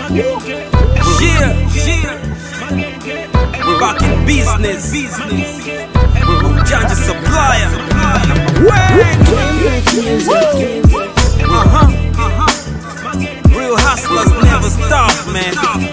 Yeah, yeah. We're back in business. Ujanja supplier. Uh-huh, uh-huh. Real hustlers never stop, man.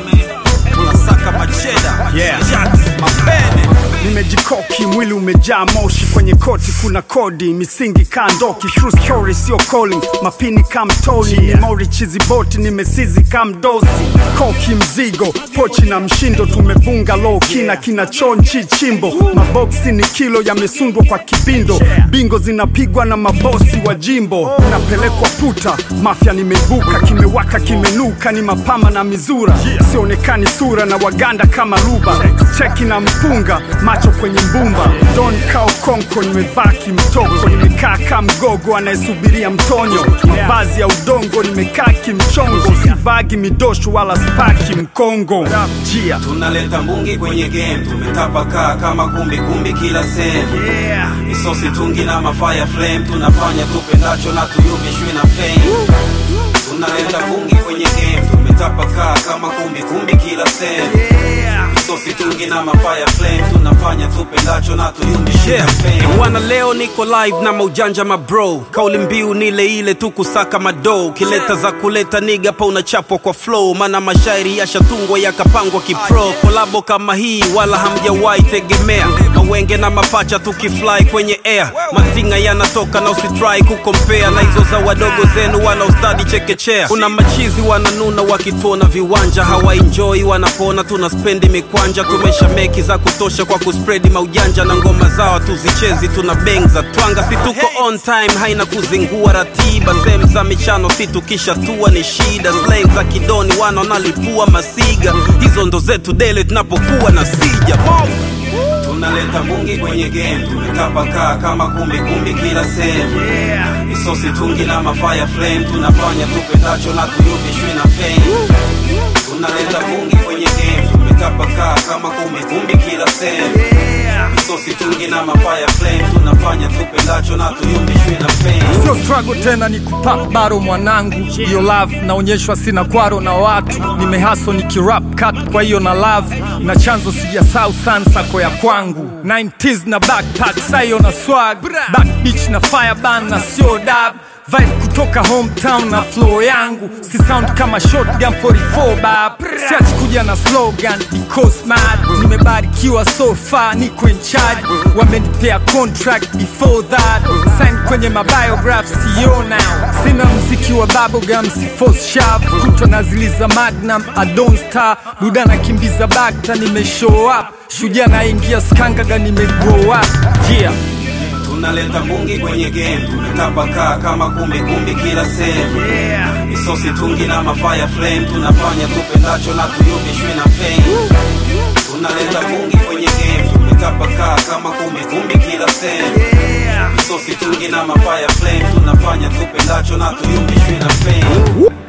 Tunasaka macheda. Yeah. Jacks, mapene. nimejikoki mwili umejaa moshi kwenye koti kuna kodi misingi kandoki true story sio calling mapini kamtoni yeah. nimori chiziboti nimesizi kamdosi koki mzigo pochi na mshindo tumevunga low kina kina chonchi chimbo maboksi ni kilo yamesundwa kwa kibindo bingo zinapigwa na mabosi wa jimbo napelekwa puta mafya nimevuka kimewaka kimenuka ni mapama na mizura sionekani sura na waganda kama ruba cheki na mpunga macho kwenye mbumba don kao konko nimevaa kimtoko nimekaa ka mgogo anayesubiria mtonyo mavazi ya udongo nimekaa kimchongo sivagi midosho wala spaki mkongo jia tunaleta mbungi kwenye game tumetapakaa kama kumbi kumbi kila sehemu yeah. misosi tungi na mafire flame tunafanya tupendacho na tuyumbishwi na fame tunaleta bungi kwenye game tumetapakaa kama kumbi kumbi kila sehemu misosi tungi na mafire flame tunafanya tupendacho na tuyumbishwi na fame wana leo niko live na maujanja mabro kauli mbiu nile ile tu kusaka madoo kileta za kuleta niga pa unachapwa kwa flow maana mashairi yashatungwa yakapangwa kipro kolabo kama hii wala hamjawahi tegemea mawenge na mapacha tukifly kwenye air matinga yanatoka na usitrai kukompea na hizo za wadogo zenu wanaostadi chekechea kuna machizi wananuna wakituona viwanja hawaenjoi wanapona tuna spendi mikwanja tumesha meki za kutosha kwa kuspredi maujanja na ngoma zao tuzichezi tuna beng za twanga si tuko on time haina kuzingua ratiba sehemu za michano si tukishatua ni shida slang za kidoni wana wanalipua masiga hizo ndo zetu dele tunapokuwa na sija Boom! tunaleta bungi kwenye game tumetapakaa kama kumbi kumbi kila sehemu misosi tungi na mafire flame tunafanya tupendacho na tuyumbishwi na fame tunaleta bungi kwenye game tumetapakaa kama kumbi kumbi kila sehemu misosi tungi na mafire flame tunafanya tupendacho na tuyumbishwi na fame sio struggle tena ni kupap baro mwanangu hiyo love naonyeshwa sina kwaro na watu nimehaso nikirap cut kwa hiyo na love na chanzo sijasau san sako ya kwangu 90s na backpack sayo na swag back beach na fireban na sio dab vibe kutoka hometown na flow yangu si sound kama shotgun 44 bab siachi kuja na slogan because mad nimebarikiwa so far niko in charge wamenipea contract before that sign kwenye mabiograph sio now sina mziki wa bubblegum si force sharp kutwa na ziliza magnum I don't star duda nakimbiza bakta nime show up shujaa naingia skangaga nime grow up yeah tunaleta bungi kwenye game tumetapakaa kama kumbi kumbi kila sehemu misosi tungi na mafire flame tunafanya tupendacho na tuyumbishwi na fame tunaleta bungi kwenye game tumetapakaa kama kumbi kumbi kila sehemu misosi tungi na mafire flame tunafanya tupendacho na tuyumbishwi na fame